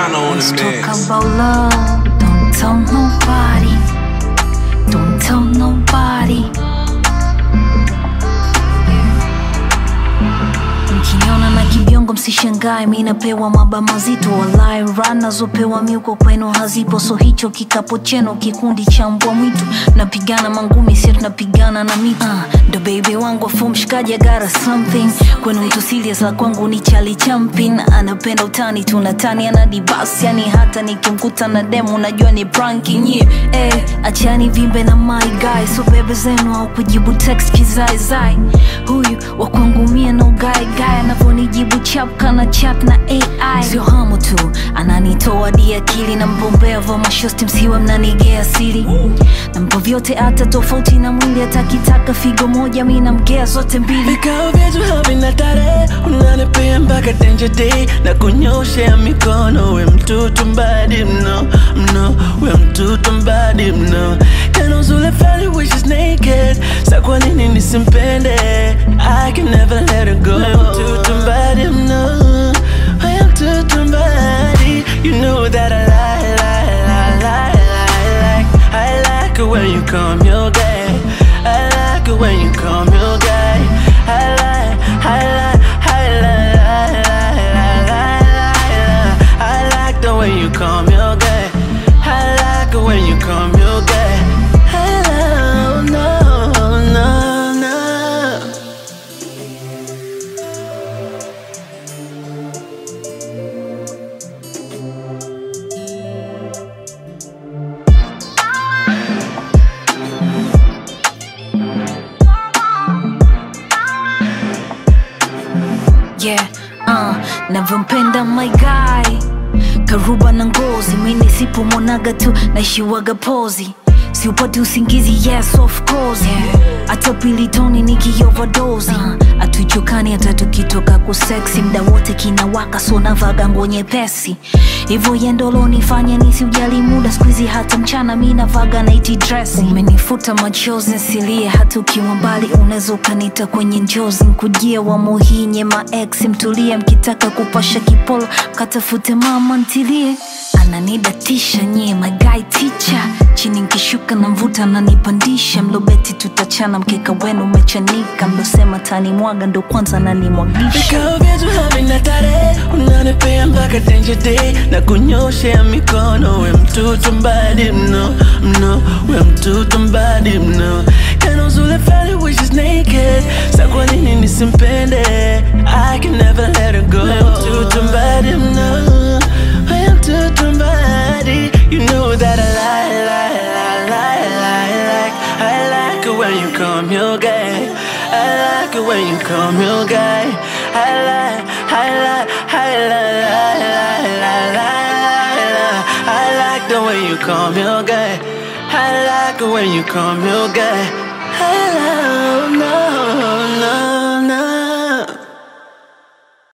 Ghana on Let's the talk mix. about love. Don't tell nobody. Don't tell nobody. Mkiniona na kibiongo msishangae, mi napewa maba mazito, walai ran nazopewa miuko kwenu hazipo, so hicho kikapo cheno kikundi cha mbwa mwitu, napigana mangumi sio tunapigana na mitu uh, ndo baby wangu afu mshikaji agara something kwenu mtu serious la kwangu ni Charlie Champin, anapenda utani tunatani anadi basi, yani hata nikimkuta na demo najua ni pranking yeah. Eh, achani vimbe na my guy, so bebe zenu au kujibu text kizaizai, huyu wa kwangu mie no guy guy anavyonijibu chap kana chat na AI sio hamu tu ananitoa di akili na mbombea vo mashosti msiwe mnanigea siri nampo vyote hata tofauti na mwili atakitaka figo moja mi namgea zote mbili vikao vyetu havina tarehe unanipea mpaka tenje day na kunyoshea mikono we mtoto mbadi mno mno we mtoto mbadi mno tena uzule fali which is naked sa kwa nini nisimpende I can never let her go we mtoto mbadi mno we mtoto mbadi you know that I lie lie lie lie lie like I like it when you come your day I like it when you come your day I like I like I like I like I like I like the way you come your day I like it when you come your day Hello no no no yeah uh, navyompenda my guy karuba na ngozi mini sipomwonaga tu naishiwaga pozi siupati usingizi yes of course hata pilitoni nikiovadozi uh, atuichokani hata tukitoka kuseksi mda wote kinawaka so navaga nguo nyepesi hivyo yendolonifanya nisiujali muda skuizi hata mchana mi navaga naiti dresi umenifuta machozi nsilie hata ukiwa mbali unaweza ukanita kwenye njozi nkujie wamuhinye maex mtulie mkitaka kupasha kipolo katafute mama ntilie ananidatisha nyie magai ticha chini nkishuka na mvuta nanipandisha mlobeti tutachana mkeka wenu umechanika mlosema tani mwaga ndo kwanza nanimwagisha vikao vyetu havina tarehe unanipea mpaka tenje day na kunyoshea mikono we mtoto mbadi mno mno we mtoto mbadi mno tena uzule fali which is naked sa kwa nini nisimpende I can never let her go we mtoto mbadi mno we mtoto mbadi you know that I lie lie lie lie lie like I like it when you come your guy I like it when you come your guy I like I like I like I like I like I like the way you come your guy I like it when you come your guy Hello no no